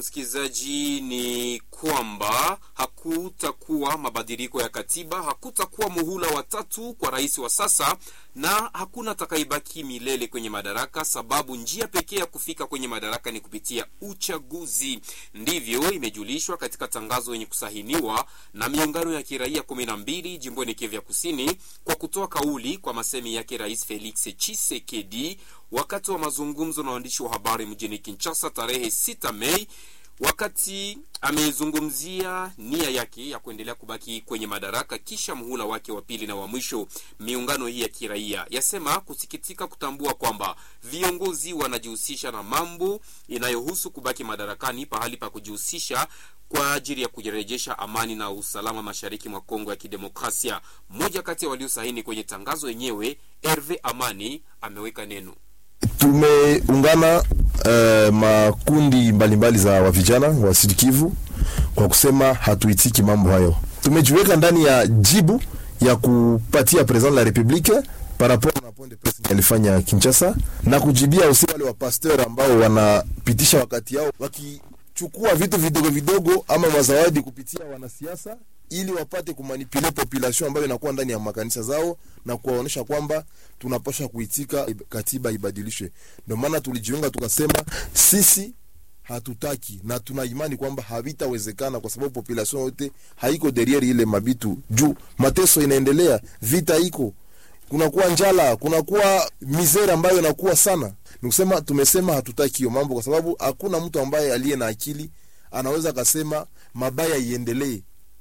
msikilizaji, ni kwamba hakutakuwa mabadiliko ya katiba, hakutakuwa muhula wa tatu kwa rais wa sasa, na hakuna atakayebaki milele kwenye madaraka, sababu njia pekee ya kufika kwenye madaraka ni kupitia uchaguzi. Ndivyo imejulishwa katika tangazo yenye kusahiniwa na miungano ya kiraia kumi na mbili jimboni Kivu ya Kusini, kwa kutoa kauli kwa masemi yake Rais Felix Tshisekedi wakati wa mazungumzo na waandishi wa habari mjini Kinshasa tarehe 6 Mei, wakati amezungumzia nia yake ya kuendelea kubaki kwenye madaraka kisha muhula wake wa pili na wa mwisho. Miungano hii ya kiraia yasema kusikitika kutambua kwamba viongozi wanajihusisha na mambo inayohusu kubaki madarakani pahali pa kujihusisha kwa ajili ya kurejesha amani na usalama mashariki mwa Kongo ya Kidemokrasia. Mmoja kati ya waliosahini kwenye tangazo yenyewe, Herve Amani, ameweka neno Tumeungana uh, makundi mbalimbali mbali za wavijana wa Sud Kivu kwa kusema hatuitiki mambo hayo. Tumejiweka ndani ya jibu ya kupatia president la republique par rapport na point de presse alifanya Kinshasa na kujibia usi wale wa pasteur ambao wanapitisha wakati yao wakichukua vitu vidogo vidogo ama mazawadi kupitia wanasiasa ili wapate kumanipule population ambayo inakuwa ndani ya makanisa zao na kuwaonyesha kwamba tunapasha kuitika katiba ibadilishwe. Ndio maana tulijiunga tukasema sisi hatutaki na tuna imani kwamba havitawezekana kwa sababu population yote haiko derriere ile mabitu juu mateso inaendelea, vita iko, kunakuwa njala, kunakuwa mizera ambayo inakuwa sana. Ni kusema tumesema hatutaki hiyo mambo, kwa sababu hakuna mtu ambaye aliye na akili anaweza akasema mabaya iendelee.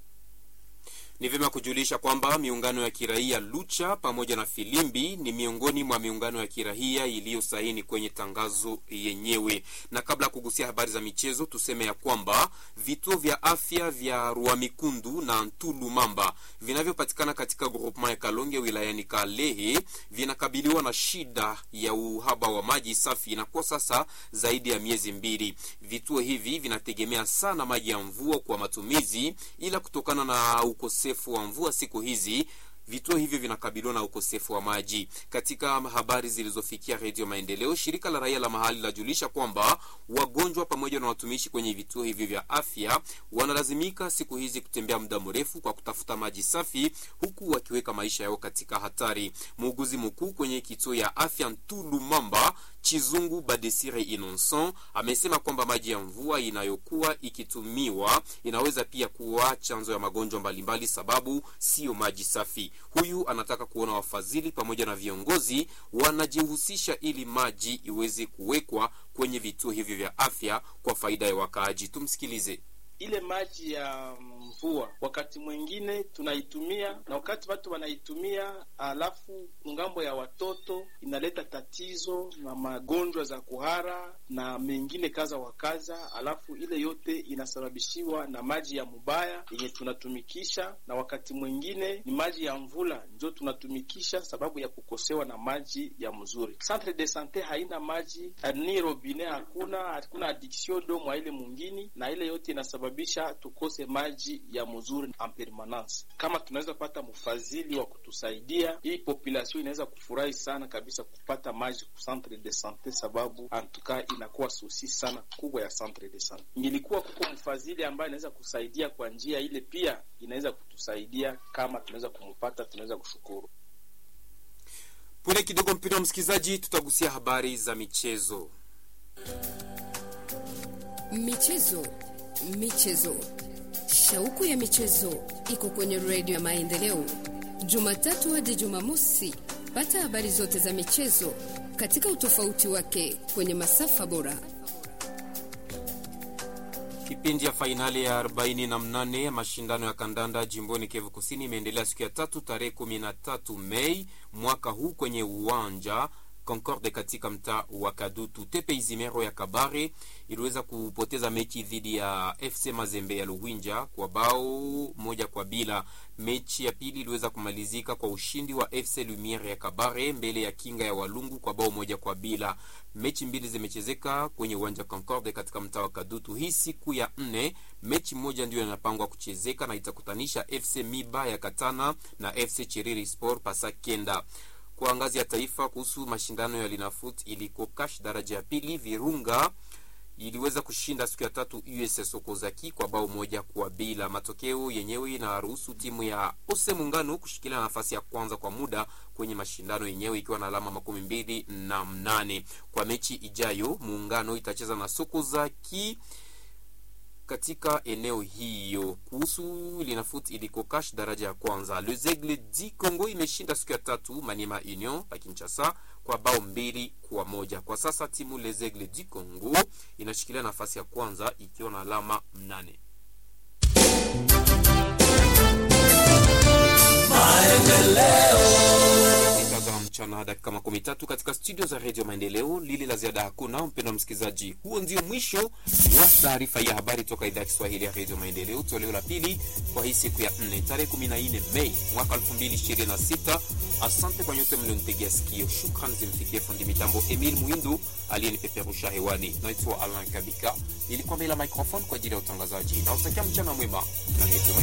Ni vyema kujulisha kwamba miungano ya kiraia Lucha pamoja na Filimbi ni miongoni mwa miungano ya kiraia iliyosaini kwenye tangazo yenyewe. Na kabla ya kugusia habari za michezo, tuseme ya kwamba vituo vya afya vya Ruamikundu na Ntulu Mamba vinavyopatikana katika groupement ya Kalonge wilayani Kalehe vinakabiliwa na shida ya uhaba wa maji safi, inakuwa sasa zaidi ya miezi mbili. Vituo hivi vinategemea sana maji ya mvua kwa matumizi, ila kutokana na ukosefu wa mvua siku hizi vituo hivyo vinakabiliwa na ukosefu wa maji. Katika habari zilizofikia Redio Maendeleo, shirika la raia la mahali lajulisha kwamba wagonjwa pamoja na watumishi kwenye vituo hivyo vya afya wanalazimika siku hizi kutembea muda mrefu kwa kutafuta maji safi, huku wakiweka maisha yao katika hatari. Muuguzi mkuu kwenye kituo ya afya Ntulu Mamba Chizungu Badesire Innocent amesema kwamba maji ya mvua inayokuwa ikitumiwa inaweza pia kuwa chanzo ya magonjwa mbalimbali, sababu siyo maji safi. Huyu anataka kuona wafadhili pamoja na viongozi wanajihusisha ili maji iweze kuwekwa kwenye vituo hivyo vya afya kwa faida ya wakaaji. Tumsikilize. Ile maji ya mvua wakati mwingine tunaitumia, na wakati watu wanaitumia, alafu ngambo ya watoto inaleta tatizo na magonjwa za kuhara na mengine kaza wa kaza, alafu ile yote inasababishiwa na maji ya mubaya yenye tunatumikisha, na wakati mwingine ni maji ya mvula njo tunatumikisha sababu ya kukosewa na maji ya mzuri. Centre de sante haina maji ni robine, hakuna hakuna addiction do mwa ile mwingine, na ile yote inasababisha bisha tukose maji ya mzuri en permanence. Kama tunaweza pata mfadhili wa kutusaidia, hii population inaweza kufurahi sana kabisa kupata maji ku centre de sante, sababu antuka inakuwa susi sana kubwa ya centre de sante. Ingilikuwa kuko mfadhili ambaye anaweza kusaidia kwa njia ile, pia inaweza kutusaidia. Kama tunaweza kumpata, tunaweza kushukuru. Punde kidogo, mpendwa msikilizaji, tutagusia habari za michezo. Michezo Michezo, shauku ya michezo iko kwenye redio ya Maendeleo, Jumatatu hadi Jumamosi. Pata habari zote za michezo katika utofauti wake kwenye masafa bora. Kipindi ya fainali ya 48 ya mashindano ya kandanda jimboni Kivu Kusini imeendelea siku ya tatu tarehe 13 Mei mwaka huu kwenye uwanja Concorde katika mtaa wa Kadutu. Tepe Izimero ya Kabare iliweza kupoteza mechi dhidi ya FC Mazembe ya Luwinja kwa bao moja kwa bila. Mechi ya pili iliweza kumalizika kwa ushindi wa FC Lumiere ya Kabare mbele ya Kinga ya Walungu kwa bao moja kwa bila. Mechi mbili zimechezeka kwenye uwanja Concorde katika mtaa wa Kadutu. Hii siku ya nne, mechi moja ndio inapangwa kuchezeka na itakutanisha FC Miba ya Katana na FC Chiriri Sport pasa kenda kwa ngazi ya taifa kuhusu mashindano ya Linafoot iliko kash daraja ya pili Virunga iliweza kushinda siku ya tatu USS Okozaki kwa bao moja kwa bila. Matokeo yenyewe inaruhusu timu ya Ose Muungano kushikilia nafasi ya kwanza kwa muda kwenye mashindano yenyewe ikiwa na alama makumi mbili na mnane. Kwa mechi ijayo Muungano itacheza na Sokozaki katika eneo hiyo. Kuhusu Linafoot ilikokash daraja ya kwanza, Les Aigles du Congo imeshinda siku ya tatu Maniema Union ya Kinshasa kwa bao mbili kwa moja. Kwa sasa timu Les Aigles du Congo inashikilia nafasi ya kwanza ikiwa na alama mnane. Sita za mchana dakika makumi tatu katika studio za redio Maendeleo. Lili la ziada hakuna, mpendwa msikilizaji. Huo ndio mwisho wa taarifa ya habari toka idhaa ya Kiswahili ya redio Maendeleo, toleo la pili kwa hii siku ya nne tarehe 14 Mei mwaka 2026. Asante kwa nyote mlionitegea sikio. Shukran zimfikie fundi mitambo Emil Muindu aliyenipeperusha hewani. Naitwa Alain Kabika, nilikuwa mbele ya microphone kwa ajili ya utangazaji na utakia mchana mwema na redio